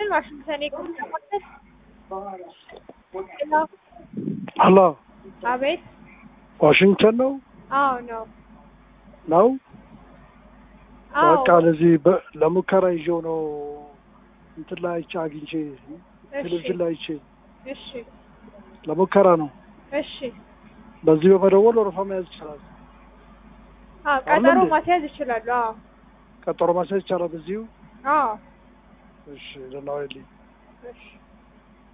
ዋሽንግተን የህክምና ማዕከል። ሄሎ፣ አሎ አቤት። ዋሽንግተን ነው አዎ ነው። ነው አዎ በቃ ለዚህ በ- ለሙከራ ይዤው ነው እንትን ላይ አይቼ አግኝቼ ቴሌቪዥን ላይ አይቼ እሺ፣ ለሙከራ ነው። እሺ። በዚህ በመደወል ወረፋ መያዝ ይችላል። አዎ ቀጠሮ እንዴ? ማስያዝ ይችላሉ። አዎ ቀጠሮ ማስያዝ ይቻላል በዚሁ። አዎ እሺ ደህና ዋይልኝ። እሺ